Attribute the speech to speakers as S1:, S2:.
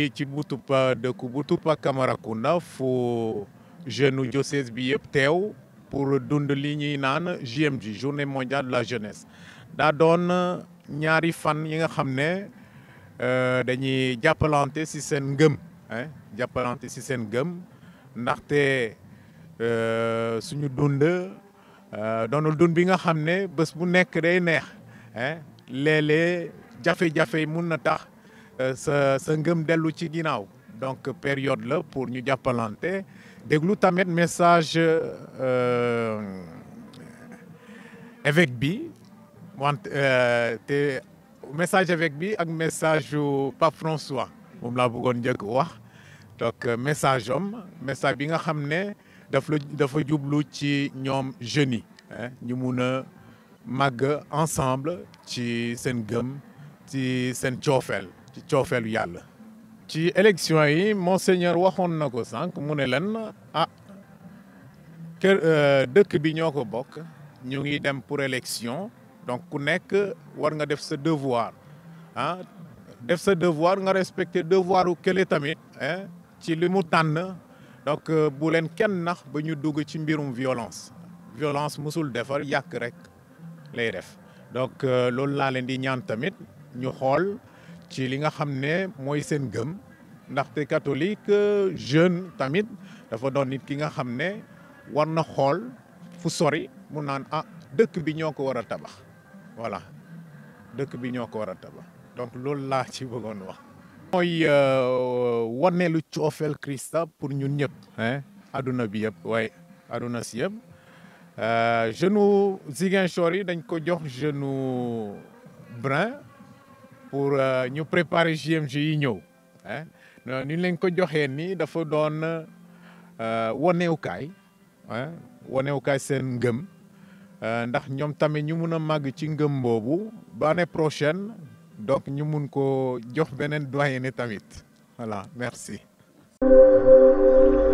S1: ngi ci Boutoupa dëkku Boutoupa Camaracounda fu jeune u diocèse bi yëpp teew pour dund li ñuy naan JMJ journée mondiale de la jeunesse daa doon ñaari fan yi nga xam ne dañuy jàppalante si seen ngëm jàppalante si seen ngëm ndaxte suñu dund doonul dund bi nga xam ne bés bu nekk day neex léeg-léeg jafe-jafe yi mun na tax sa sa ngëm dellu ci ginnaaw donc période la pour ñu jàppalante déglu tamit message évêque bi wante te message évêque bi ak message yu Pape François moom laa bëggoon njëkk wax donc message am message bi nga xam ne daf la dafa jublu ci ñoom jeunes yi ñu mun a màgg ensemble ci seen gëm ci seen coofeel ci coofeelu yàlla ci élection yi monseigneur waxoon na ko sànq mu ne leen ah kër dëkk bi ñoo ko bokk ñu ngi dem pour élection donc ku nekk war nga def sa devoir ah def sa devoir nga respecter devoiru kële tamit ci li mu tànn donc bu leen kenn nax ba ñu dugg ci mbirum violence violence musul defar yàq rek lay def donc loolu laa leen di ñaan tamit ñu xool ci li nga xam ne mooy seen gëm ndaxte catholique jeune tamit dafa doon nit ki nga xam ne war na xool fu sori mu naan ah dëkk bi ñoo ko war a tabax voilà dëkk bi ñoo ko war a tabax donc loolu laa ci bëggoon wax. mooy waneelu coofeel Christa pour ñun ñëpp. aduna bi yëpp waaye aduna si yëpp jeune Ziguinchor yi dañ ko jox jeune Brin pour ñu préparer JMJ yi ñëw ni leen ko joxee nii dafa doon wanewukaay wanewukaay seen ngëm ndax ñoom tamit ñu mun a màgg ci ngëm boobu ba année prochaine donc ñu mun ko jox beneen doyen tamit voilà merci